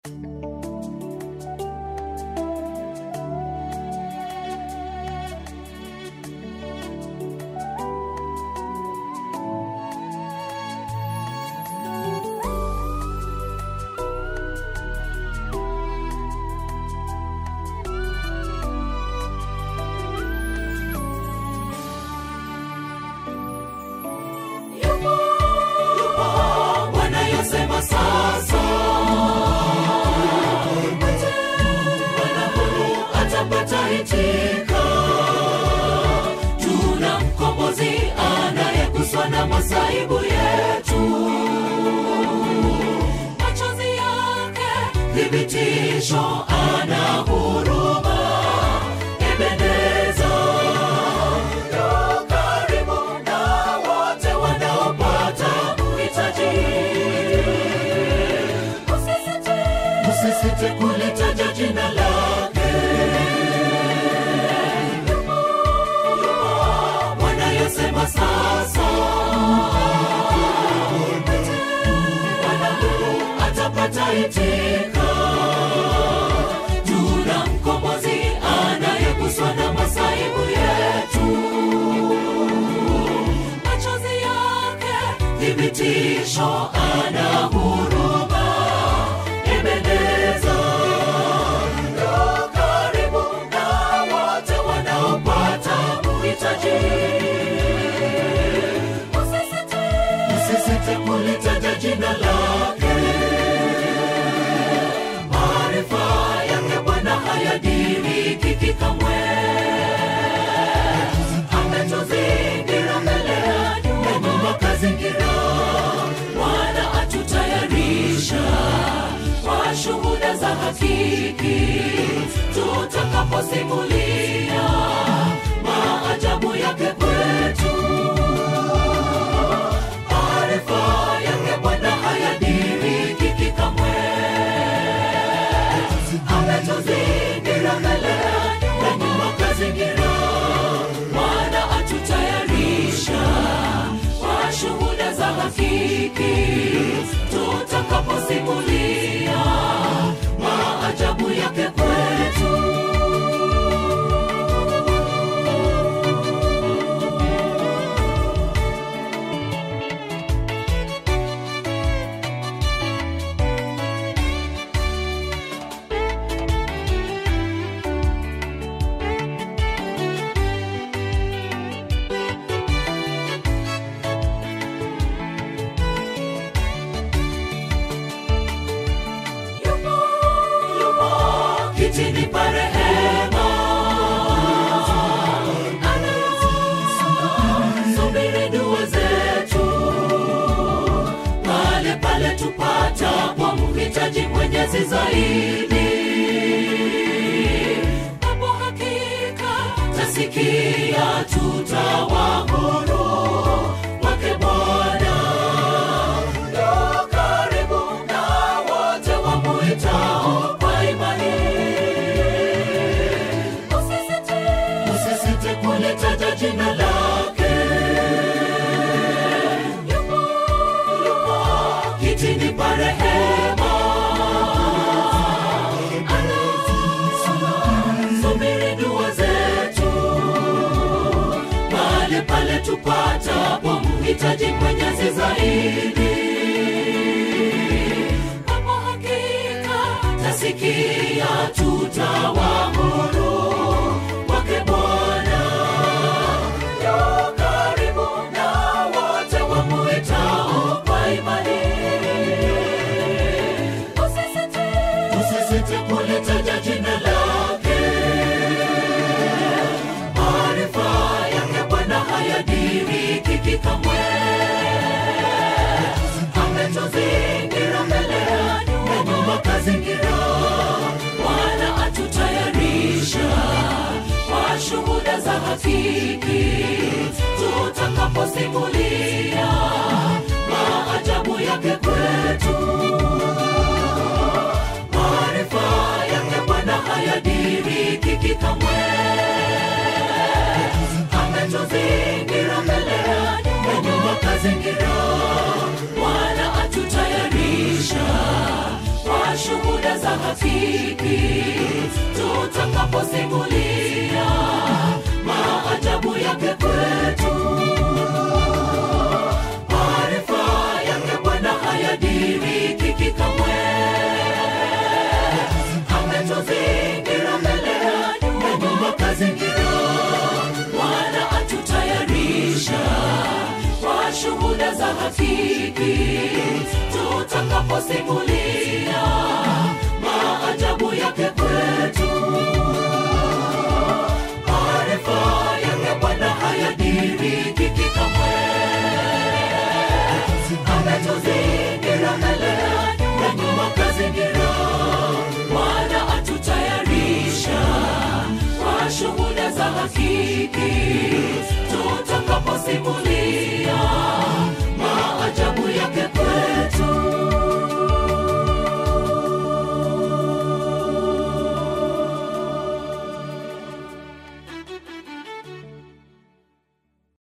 wanayosema sasa Bwana Mungu atapata hitika tuna mkombozi anayeguswa na masaibu yetu machozi yake thibitisho ana huruma ebeneza yu karibu na wote wanaopata uhitaji usisite usisite kulitaja jina lake wanayosema sasa Bwana Mungu atapata hitika tuna mkombozi anayeguswa na masaibu yetu machozi yake thibitisho ana huruma ebeneza yu karibu na wote wanaopata uhitaji usisite usisite kulitaja jina lake maarifa yake bwana hayadiriki kamwe ametuzingira mbele ya nyuma kazingira bwana atutayarisha kwa shuhuda za hakiki tutakaposimulia maajabu yake kwetu maarifa yake bwana hayadiriki kamwe ametuzingira mbele na nyuma kazingira bwana atutayarisha kwa shuhuda za hakiki tutakaposimulia maajabu yake kwetu yupo yupo kitini pa rehema anasubiri dua zetu pale pale tupata kwa mhitaji mwenyezi zaidi hapo hakika tasikia tutawahuru wake bwana ndo karibu na wote wamuitao kwa imani usisite usisite kulitaja jina lake yupo yupo kitini pa rehema anasubiri dua zetu pale pale tupata kwa mhitaji mwenyezi zaidi hapo hakika tasikia tutawahuru wake bwana yu karibu na wote wamuitao kwa imani usisite usisite kulitaja jina lake maarifa yake bwana hayadiriki kamwe ametuzingira mbele ya nyuma kazingira bwana atutayarisha kwa shuhuda za hakiki tutakaposimulia maajabu yake kwetu maarifa yake bwana hayadiriki kamwe ametuzingira mbele ya nyuma kazingira bwana atutayarisha kwa shuhuda shuhuda za hakiki tutakaposimulia maajabu yake kwetu maarifa yake bwana hayadirikiki kamwe ametuzingira mbele ya nyuma kazingira bwana atutayarisha kwa shuhuda za hakiki tutakaposimulia maajabu yake kwetu maarifa yake bwana hayadirikiki kamwe ametuzingira mbele ya nyuma kazingira bwana atutayarisha kwa shuhuda za hakiki tutakaposimulia